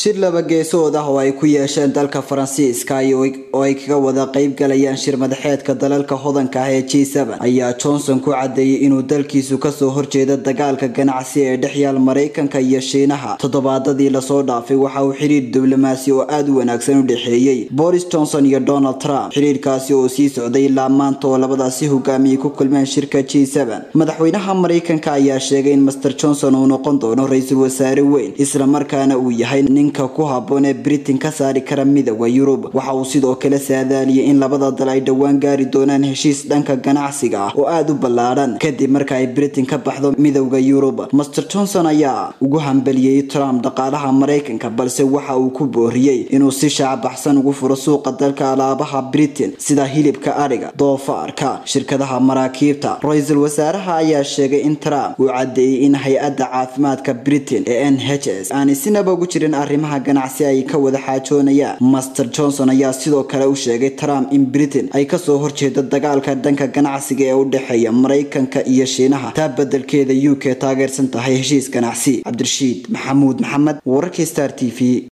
shir laba geesood ah oo ay ku yeesheen dalka faransiiska oo ay kaga wada qayb galayaan shir madaxeedka dalalka hodanka ah ee g ayaa johnson ku cadeeyey inuu dalkiisu kasoo horjeeda dagaalka ganacsi ee dhexyaal maraykanka iyo shiinaha toddobaadadii lasoo dhaafay waxa uu xiriir diblomaasi oo aada u wanaagsan u dhexeeyey boris johnson iyo donald trump xiriirkaasi oo sii socday ilaa maanta oo labadaasi hogaamiyey ku kulmeen shirka g madaxweynaha maraykanka ayaa sheegay in master johnson uu noqon doono ra-iisul wasaare weyn islamarkaana uu yahay ninka ku haboon ee britain ka saari kara midooda yurub waxa uu sidoo kale saadaaliyay in labada dal ay dhowaan gaari doonaan heshiis dhanka ganacsiga ah oo aada u ballaadhan kadib marka ay britain ka baxdo midowda yurub master johnson ayaa ugu hambeliyey trump dhaqaalaha maraykanka balse waxa uu ku booriyey inuu si shaabaxsan ugu furo suuqa dalka alaabaha britain sida hilibka adhiga doofaarka shirkadaha maraakiibta ra-iisul wasaaraha ayaa sheegay in trump uu cadeeyey in hay-adda caafimaadka britain ee n h s aanay sinaba ugu jirin arrimaha ganacsi ay ka wada xaajoonayaan master johnson ayaa sidoo kale u sheegay trump in britain ay kasoo horjeedo dagaalka dhanka ganacsiga ee u dhexeeya maraykanka iyo shiinaha taa bedelkeeda u k taageersan tahay heshiis ganacsi cabdirashiid maxamuud maxamed wararkii star t v